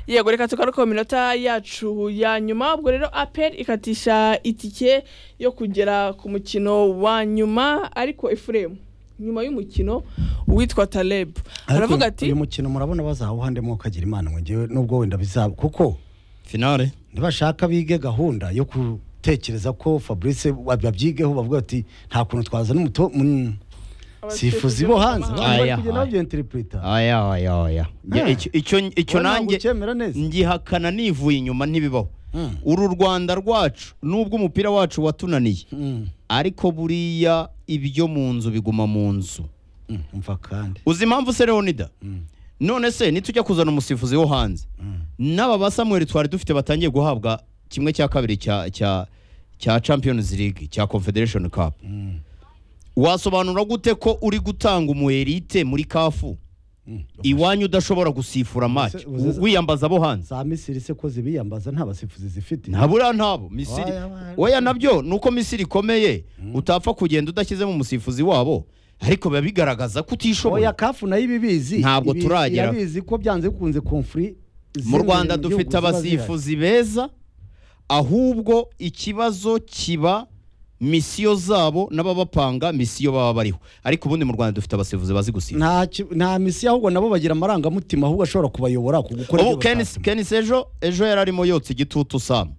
yego reka tugaruke mu minota yacu ya nyuma ubwo rero aperi ikatisha itike yo kugera ku mukino wa nyuma ariko efuremu nyuma y'umukino witwa tarebu aravuga ati uyu mukino murabona bazawuhande mwo kagira imana ngewe nubwo wenda bizaba kuko finale ntibashaka bige gahunda yo gutekereza ko fabrice babyigeho bavuga ati nta kuntu twaza n'umuto mu- sifuzi bo hanze Abasifuzi bo hanze. bari kugenda babyinteripurita aya aya aya Ya, Ah. icyo- icyo icyo nanjye ucyemera neza ngihakana nivuye inyuma ntibibaho Mm. uru rwanda rwacu nubwo umupira wacu watunaniye Mm, ariko buriya ibyo mu nzu biguma mu nzu mm, umva kandi uzi impamvu se leonida Mm, none se nitujya kuzana umusifuzi wo hanze mm. n'aba ba samuel twari dufite batangiye guhabwa kimwe cya kabiri cya cya cya champions league cya confederation cup Mm. wasobanura gute ko uri gutanga umuherite muri kafu Mm. iwanyu udashobora gusifura match uzi- u- wiyambaza abo hanze za misiri se ko zibiyambaza nta basifuzi zifite ntabura ntabo misiri Oya, oya. oya nabyo nuko misiri ikomeye utapfa kugenda udashyizemo umusifuzi wabo ariko biba bigaragaza ko utishoboye oya kafu nayo ibibizi Ntabwo Ibi- turagera. irabizi ko byanze bikunze konfuri mu zimwe rwanda gihugu dufite ziba zihari. abasifuzi beza ahubwo ikibazo kiba misiyo zabo n'ababapanga misiyo baba bariho ariko ubundi mu rwanda dufite abasifuzi bazi gusifa nta ki- nta misi ahubwo nabo bagira amarangamutima ahubwo ashobora kubayobora ku gukora ubu ibyo Kenis- batasema. kenis ejo ejo yari arimo yotsa igitutu samu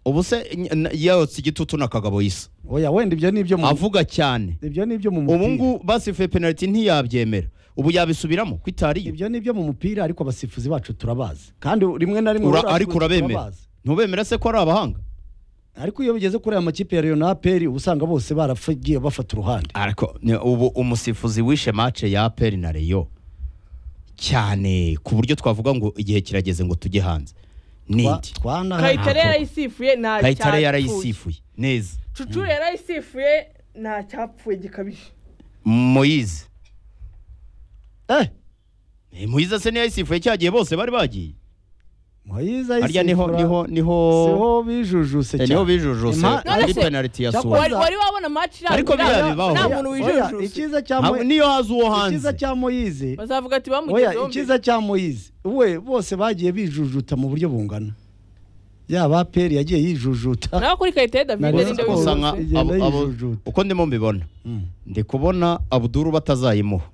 ubu se n- n- yotsa igitutu na kagabo yisa oya wenda ibyo ni ibyo mu avuga cyane ibyo ni ibyo mu ubu mupira ngubu basifuye penaliti ntiyabyemera ubu yabisubiramo ko itari yo ibyo ni ibyo mu mupira ariko abasifuzi bacu turabazi kandi rimwe na rimwe Ura- urazi ariko ko urabemera turabazi. ntubemera se ko ari abahanga ariko iyo bigeze kuri aya makipe ya Rayon na APR usanga bose barafagiye bafata uruhande ariko ni- ubu umusifuzi wishe mace ya aperi na reyo cyane ku buryo twavuga ngo igihe kirageze ngo tujye hanze Twa- nidi twana- kayitare Ntabwo. yarayisifuye nta kayitare cyapfuye. yarayisifuye neza cucu yarayisifuye nta cyapfuye gikabije moyize eh Eh, moyize se niyo yayisifuye cyagiye bose bari bagiye Moyize harya niho ayisifura. niho niho siho bijujuse eh, niho bijujuse Impa- kuri Nonese- penaliti ya Cyakora- suwa wari wari wabona match irambuye Ariko biriya nta- bibaho. nta Oya, muntu Oya, wijujuse icyiza cya Ntabwo- Mo- niyo haza uwo icyiza hanze cya moyize bazavuga ati oya bamugezeho mbere icyiza cya moyize we bose bagiye bijujuta mu buryo bungana yaba APR yagiye yijujuta naho kuri kayitare davide Nari ninde nzi ko gusa wijujuse nka Igenda abo- abo- yijujuta. uko ndimo mbibona Mm. ndi kubona abuduru batazayimuha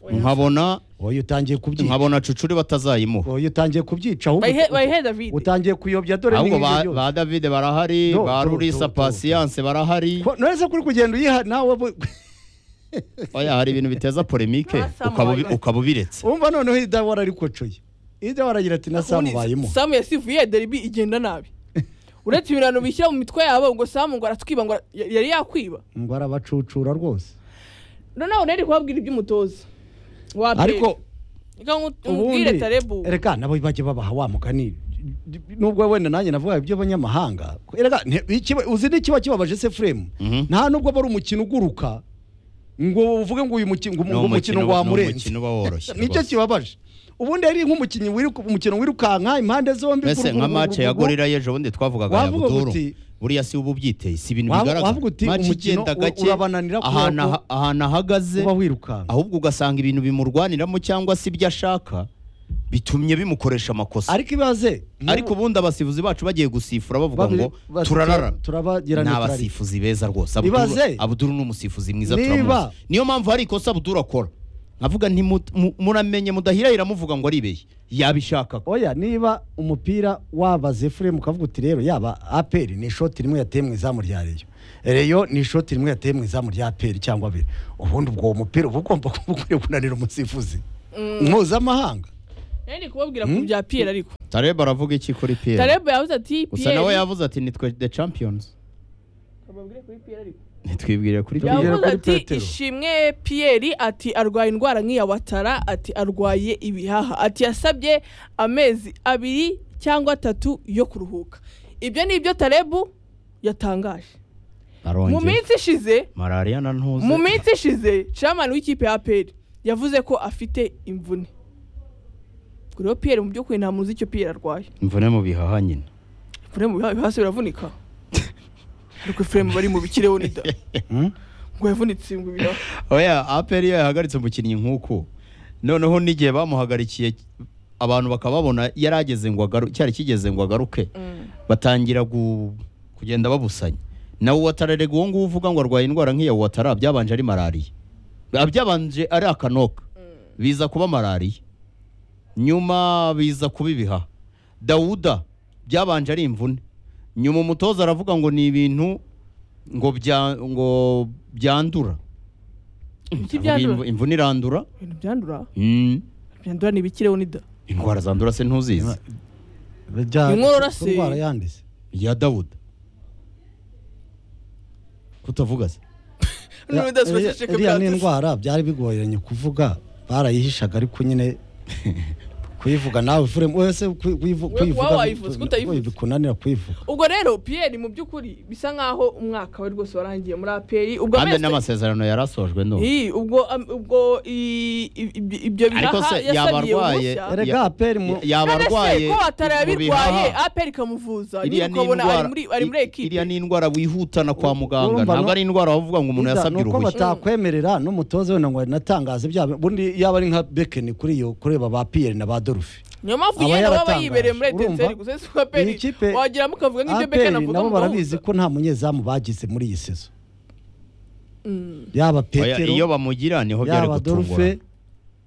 nkabona oya utangiye kubyica nkabona cucuri batazayimuha oya utangiye kubyica ahubwo bayihe uta- bayihe davide utangiye kuyobya dore ahubwo n'ibindi ba, byose. ba davide barahari No, ba no, no, rurisa no. pasiyanse barahari Ko- none se kuri kugenda uyiha nawe bu- oya hari ibintu biteza polemike Ah, Sam ukaba ubi- Wagner. ukaba ubiretse umva noneho idawara ariko coye idawara agira ati na samu bayimo samu yasifuye deribi igenda nabi uretse ibirano bishyira mu mitwe yabo ngo samu ngo aratwiba ngo ara- yari yakwiba ngo arabacucura rwose noneho nari kubabwira iby'umutoza wa Aperi. ariko Reka ngu- ubundi umbwire tarebu reka nabo bajye babaha wa mugani nubwo wenda nanjye navuga iby'abanyamahanga Erega, nti- ikiba- uzi n'ikiba kibabaje se furemu Mhm. nta nubwo aba ari umukino uguruka ngo uvuge ngo uyu mukino ngo Ni umukino- umukino ni wamurenze umukino uba woroshye nicyo rwose. kibabaje ubundi yari nk'umukinnyi wiruka- umukino wirukanka impande zombi mbese nka mace ya gurugurugurugu. gorira y'ejo bundi twavugaga ya Wavuga buduru uti- buriya si uba ubyiteye si ibintu Wavu- bigaragara wavuga uti mace umukino igenda u- gake urabananira kubera ahantu ko aha- ahantu ahagaze uba wirukanka ahubwo ugasanga ibintu bimurwaniramo cyangwa se ibyo ashaka bitumye bimukoresha amakosa ariko ibaze ariko ubundi abasifuzi bacu bagiye gusifura bavuga ngo basi- turararana turabagirana ni turarira. abasifuzi beza rwose Ibaze. abuduru ni umusifuzi mwiza Niba- turamuzi niyo mpamvu hari ikosa abuduru akora nkavuga nti mu- mu- muramenye mudahirahira muvuga ngo aribeye yabishaka ko. oya niba umupira wabaze furemu ukavuga uti rero yaba aperi ni ishoti rimwe yateye mu izamu rya reyo reyo ni ishoti rimwe yateye mu izamu rya aperi cyangwa abiri ubundi ubwo uwo mupira uba ugomba kuba ukwiye kunanira umusifuzi mpuzamahanga nari kubabwira ku bya piyeri ariko tareba aravuga iki kuri piyeri tarebu yavuze ati gusa nawe piyeri yavuze ati nitwe the champions Bababwire kuri piyeri ariko nitwibwire kuri Tugere piyeri yavuze kuri ati Petero. ishimwe piyeri ati arwaye indwara nk'iya watara ati arwaye ibihaha ati yasabye amezi abiri cyangwa atatu yo kuruhuka ibyo ni ibyo tarebu yatangaje mu arongera minsi ishize malariya na ntuze mu minsi ishize chairman w'ikipe ya aperi yavuze ko afite imvune ubwo rero piyeri mu by'ukuri nta muntu uzi icyo piyeri arwaye imvune mu bihaha nyine imvune mu bihaha ibihaha se biravunika ariko efuremu bari mu bikireho nida ngo yavunitse ngo ibihaha oya aperi iyo yahagaritse umukinnyi nk'uku noneho n'igihe bamuhagarikiye abantu bakaba babona yari ageze ngo agaru cyari kigeze ngo agaruke batangira gu- kugenda babusanya nawe watararega uwo nguwo uvuga ngo arwaye indwara nk'iya watara byabanje ari malariya byabanje ari akanoka biza kuba malariya nyuma biza kuba ibihaha dawuda byabanje ari imvune nyuma umutoza aravuga ngo ni ibintu ngo bya ngo byandura Ibiki Aravuga byandura? imvu- imvune irandura ibintu byandura Mm. byandura ni ibikireho nida indwara zandura se ntuzizi Bijya- Inkorora se- Indwara yandize ya dawuda kutavuga se Ya- iriya- iriya ni indwara byari bigoranye kuvuga barayihishaga ariko nyine kuyivuga nawe Ephraim, wese kuyi- kuyivu- We- kuyivuga wowe wayivuze, bi- kutayivuza. bi- bikunanira kuyivuga ubwo rero piyeri mu by'ukuri bisa nkaho umwaka we rwose warangiye muri aperi ubwo kandi amezi n'amasezerano yarasojwe ndumva Ii, ubwo am- ubwo i- i- i- ibyo Ariko bihaha se yaba yasabiye arwaye- uruhushya erega Ya- aperi mu yaba none se arwaye ko watara mu yabirwaye bihaha. aperi ikamuvuza iriya nyine ni ukabona ari indwara muri ari muri i- iriya ekipe ni indwara wihutana kwa muganga Urumva, ntabwo no- ari indwara bavuga ngo Ida, umuntu yasabye ni uko uruhushya batakwemerera n'umutoza wenda ngo anatangaze byaba bundi yaba ari nka bekeni kuri iyo kureba ba piyeri na ba dorufe niyo mpamvu aba yenda baba yaratangaje. yibereye muri Urumva? etenseri gusa si aperi Iyi kipe, wagira mukavuga nk'ibyo bekeni aperi avuga nabo mu barabizi gahuza. ko nta munyezamu bagize muri iyi sezo Mm. yaba Oya, iyo petero bamugira niho byari yaba gutungura dorufe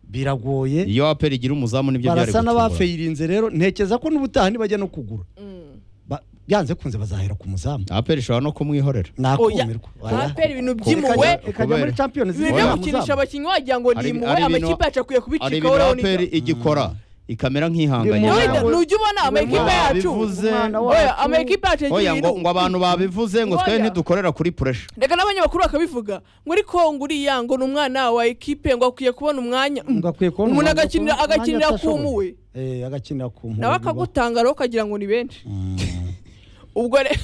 biragoye iyo aperi igira umuzamu nibyo byari barasa gutungura n'abafayirinze rero ntekereza ko n'ubutaha nibajya no kugura Mm. Ba- byanze kunze bazahera ku muzamu aperi ishobora no kumwihorera Oya, nakumirwa Oya. aperi ibintu by'imuwe Ikajya- ikajya muri champions ibintu League byo nta gukinisha muzamu. abakinnyi wagira ngo ni Hari- imuwe hari ibintu- amakipe yacu akwiye hari kubicikaho ibintu rero aperi nida igikora ikamera nk'ihanganye Ndi Wenda, Ntabwo- ni ujya ubona amakipe Ntabwo yacu bivuze- Umwana wacu- oya amakipe yacu yagiye oya ngo inu- ngo abantu babivuze ngo twe Oya. ntidukorera kuri puresha reka n'abanyamakuru bakabivuga ngo ariko ngo uriya ngo ni umwana wa ekipe ngo akwiye kubona umwanya Mm. Ngo akwiye kubona umuntu umwanya agakinira wo kubona agakinira umwanya kumuwe Eh, agakinira ku mpuwe nawe biba. akagutanga rero ukagira ngo ni benshi Mm. ubwo re-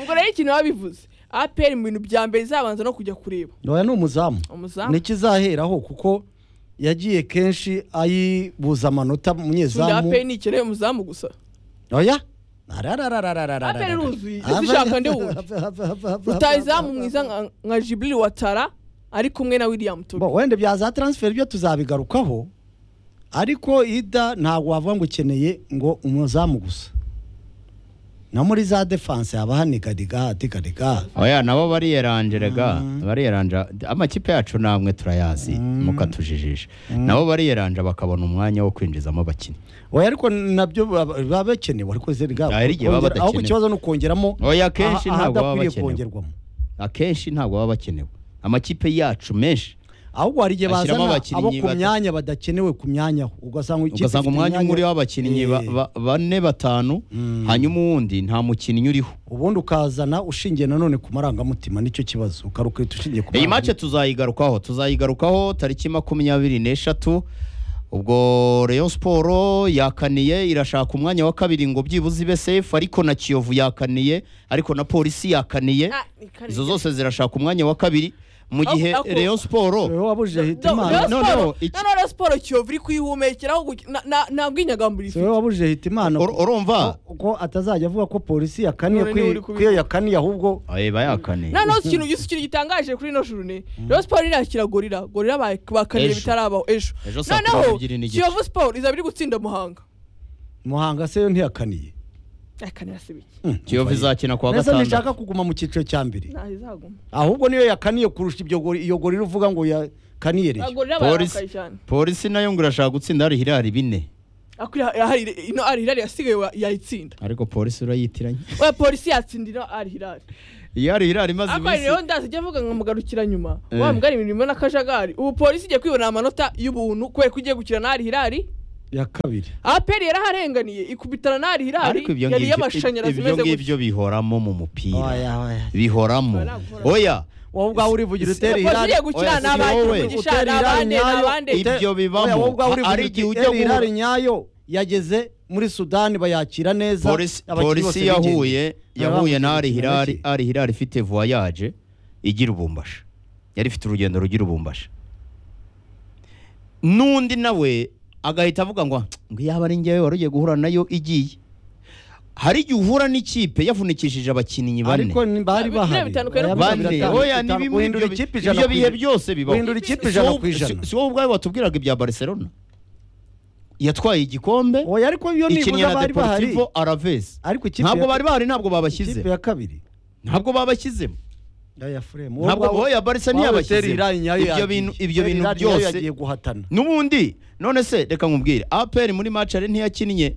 ubwo rero ikintu babivuze aperi mu bintu bya mbere izabanza no kujya kureba oya ni umuzamu umuzamu nikizaheraho kuko yagiye kenshi ayibuza amanota Sunda munyezamu aperi ntikeneye umuzamu gusa oya Aperi iruzuye, uzishaka ndi wundi. utayizamu mwiza nka- nka jibiri watara ari kumwe na william tobi Bo, wenda bya za transfer byo tuzabigarukaho ariko ida ntabwo wavuga ngo ukeneye ngo umuzamu gusa no muri za defense haba hanigadiga hatigadiga oya nabo bariyerangeraga Mm. bariyeranja amakipe yacu namwe turayazi Mm. mukatujijisha nabo bariyeranja bakabona umwanya wo kwinjizamo abakinnyi oya ariko nabyo baba baba bakenewe ariko zerga Ah, hari igihe baba kongera- ahubwo badakenewe. ikibazo ni ukongeramo oya akenshi aha- ntabwo baba ahadakwiriye bakenewe kongerwamo akenshi ntabwo baba bakenewe amakipe yacu menshi ahubwo hari igihe Ashyiramo bazana abo abakinnyi ku bata- myanya badakenewe ku myanya aho ugasanga ikipe ugasanga ifite umwanya umwe uriho abakinnyi ba- Eh, ba- bane batanu Mm. hanyuma uwundi nta mukinnyi uriho ubundi ukazana ushingiye nanone ku marangamutima nicyo kibazo ukaruka uhita ushingiye ku iyi mace marangamutima. tuzayigarukaho tuzayigarukaho tariki makumyabiri n'eshatu ubwo Rayon siporo yakaniye irashaka umwanya wa kabiri ngo byibuze ibe sefu ariko na kiyovu yakaniye ariko na polisi yakaniye Ah, ni kare. izo zose zirashaka umwanya wa kabiri mu Ako- gihe ako- Rayon siporo Wowe wabujije Rayon hitimana no, Sport- no, iki- na none siporo kiyovu iri kwihumekeraho guki- na- na- nta bwinyagambura ifite wowe wabujije hitimana Ur- urumva ko atazajya avuga ko polisi yakaniye None kwi- niwe uri ko kubivuga. iyo yakaniye ahubwo Aye, bayakaniye na none ikintu gisa ikintu gitangaje kuri ino jurune Rayon Sport irakira gorira gorira ba- bakaniye Ejo. bitarabaho ejo Ejo saa kumi noneho n'ebyiri n'igice. kiyovu siporo izaba iri gutsinda muhanga muhanga se yo ntiyakaniye akanira si bike Mm, kiyovu umva izakina ku wa mbese gatandatu ntishaka kuguma mu cyiciro cya mbere ntaho izaguma ahubwo niyo yakaniye kurusha ibyo gori- iyo gorira uvuga ngo yakaniye rero gorira Polisi- barakaye cyane polisi nayo ngo irashaka gutsinda hari hirari bine Ako ira- ira- hari- ino ari hirari yasigaye wa- yayitsinda ariko polisi urayitiranye we polisi yatsinda ino ari hirari iyo ari hirari imaze ako ari iminsi rero ndazi ijya avuga ngo mugarukira nyuma Eh. wa mugari imirimo n'akajagari ubu polisi igiye kwibonera amanota y'ubuntu kubera ko igiye gukina na ari hirari ya kabiri aperi yaraharenganiye ikubitana na ari hirari ariko ibyo yari ngibyo- iy'amashanyarazi ibyo imeze gutya ngibyo bihoramo mu mupira Oya, oya. bihoramo Oya, ntabwo uhora- oya wowe ubwawe urivugira utera polisi irari igiye gukina Oya, si n'abandi wowe. umugisha Utera irari n'abandi nyayo, n'abandi ibyo Ute- bibamo. Oya, wowe ubwawe urivugira Hari uti, igihe ujya "Eri irari guhura- nyayo yageze muri sudani bayakira neza polisi abakinnyi polisi bose bigendera." yahuye yahuye na ari hirari Baramukurikirana ari hirari ifite voyage igira ubumbashi yari ifite urugendo rugira ubumbashi n'undi nawe agahita avuga ngo "Ah, ngo yaba ari njyewe wari ugiye guhura nayo igiye hari igihe uhura n'ikipe yavunikishije abakinnyi iki? bane ariko ni- bari Ibiro bahari bitandukanye no Oya, kugira biro bane bitandukanye. oya ni bimwe Guhindura ibyo ikipe bi- ijana ibyo ku bihe ijana. byose bibaho Guhindura ikipe ijana Si wowe- ku ijana. si- si wowe ubwawe watubwiraga ibya barcelona yatwaye igikombe oya ariko iyo ikinnye nibuza na bari bahari deportivo aravesi ariko ikipe ntabwo ya- bari bahari ntabwo babashyize ikipe ya kabiri ntabwo babashyizemo ya furemu ntabwo oya barisa ntiyabashyize ibyo bintu ibyo bintu byose yagiye guhatana n'ubundi none se reka nkubwire aperi muri macare ntiyakinnye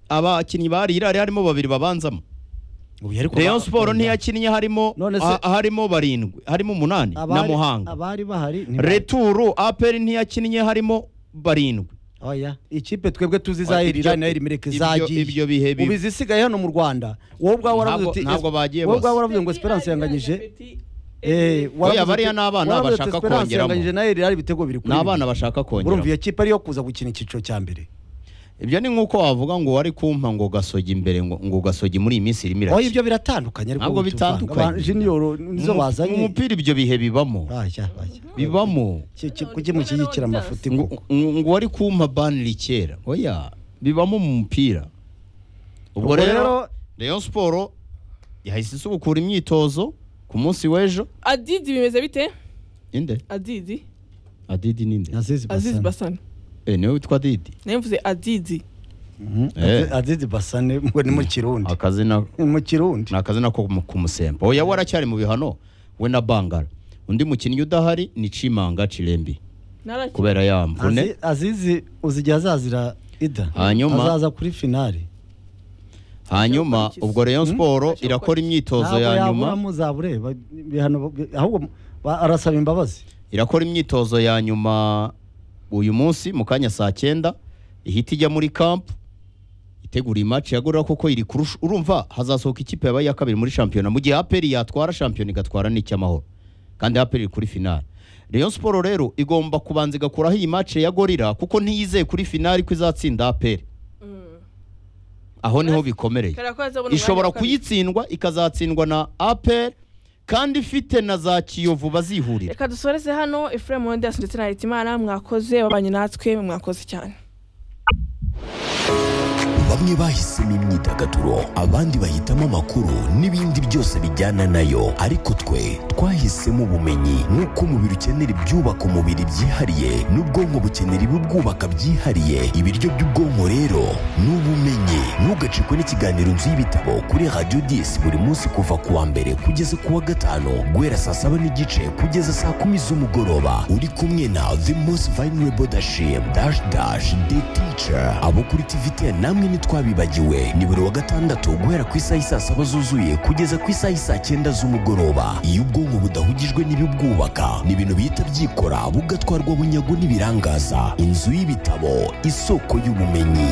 abakinnyi bari irari harimo babiri babanzamo ubu ariko rayon ba- siporo ntiyakinnye harimo None se- ha- harimo barindwi harimo umunani na abari- muhanga abari bahari ntibari. returu aperi ntiyakinnye harimo barindwi oya ikipe twebwe tuzi Oya, za ibyo- irira nayo imireke ibyo- zagiye ibyo bihe bibi. ubu izisigaye hano mu rwanda wowe ubwawe waravuze Ntabwo- uti ntabwo bagiye wowe bose. ubwawe waravuze ngo esperance yanganyije Eh, waravuze Oya, uti- bariya ni abana waravuze uti bashaka Esperance kongeramo. yanganyije na irira ibitego biri kuri ni abana bibiri. bashaka urumva kongera iyo kipe ariyo kuza gukina icyiciro cya mbere ibyo ni nk'uko wavuga ngo wari kumpa ngo gasogi imbere ngo ngo gasogi muri iyi minsi irimo oya irakina ibyo biratandukanye ariko Ntabwo ubu tuvanga. bitandukanye. Aba- jiniyoro nizo Mu- bazanye mu mupira ibyo bihe bibamo Bajya, bajya. bibamo Ki- ki- kuki mushyigikira amafuti ngo koko ngo wari kumpa baniri kera oya bibamo mu mupira ubwo Ubwo rero rero- rayon siporo yahise isubukura imyitozo ku munsi w'ejo adidi bimeze bite inde adidi adidi ninde azizi azizi basane basane Eh, niwe witwa didi nayo mvuze adidi Mhm. Eh. azizi basane ngo ni mu kirundi akazina Ni mu kirundi ni akazina ko mu- kumusemba oya waracyari mu bihano we na bangara undi mukinnyi udahari ni cimanga cirembi narakira kubera ya mvune Azi- azizi uzigiye azazira ida Hanyuma- azaza kuri finali hanyuma ubwo rayon siporo irakora imyitozo ntabwo ya yabura nyuma muzabure ba- ibihano bi- ahubwo ba- arasaba imbabazi irakora imyitozo ya nyuma uyu munsi mu kanya saa cyenda ihita ijya muri kampu itegura iyi match yagorora kuko iri kurusha urumva hazasohoka ikipe yabaye iya kabiri muri shampiyona mu gihe aperi yatwara shampiyona igatwara n'icy'amahoro kandi aperi iri kuri finali Rayon siporo rero igomba kubanza igakuraho iyi match ya gorira kuko ntiyizeye kuri finali ko izatsinda aperi aho niho bikomereye ishobora kuyitsindwa ikazatsindwa na aperi kandi ifite na za kiyovu bazihurira reka dusoreze hano efuremu wonderasi ndetse na hitimana mwakoze babanye natwe mwakoze cyane bamwe bahisemo imyidagaduro abandi bahitamo amakuru n'ibindi byose bijyana nayo ariko twe twahisemo ubumenyi nk'uko umubiri ukenera ibyubaka umubiri byihariye n'ubwonko bukenera ibibwubaka byihariye ibiryo by'ubwonko rero ni ubumenyi ntugacikwe n'ikiganiro inzu y'ibitabo kuri radiyo disi buri munsi kuva ku wa mbere kugeza ku wa gatanu guhera saa saba n'igice kugeza saa kumi z'umugoroba uri kumwe na the most vulnerable dashim dash dash the teacher abo kuri tvt namwe ntitwabibagiwe ni buri wa gatandatu guhera ku isaha isaa saba zuzuye kugeza ku isaha isaa cyenda z'umugoroba iyo ubwonko budahugijwe n'ibibwubaka ni ibintu bihita byikora bugatwarwa bunyago n'ibirangaza inzu y'ibitabo isoko y'ubumenyi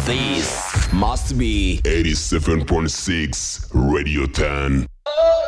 This must be 87.6 Radio 10.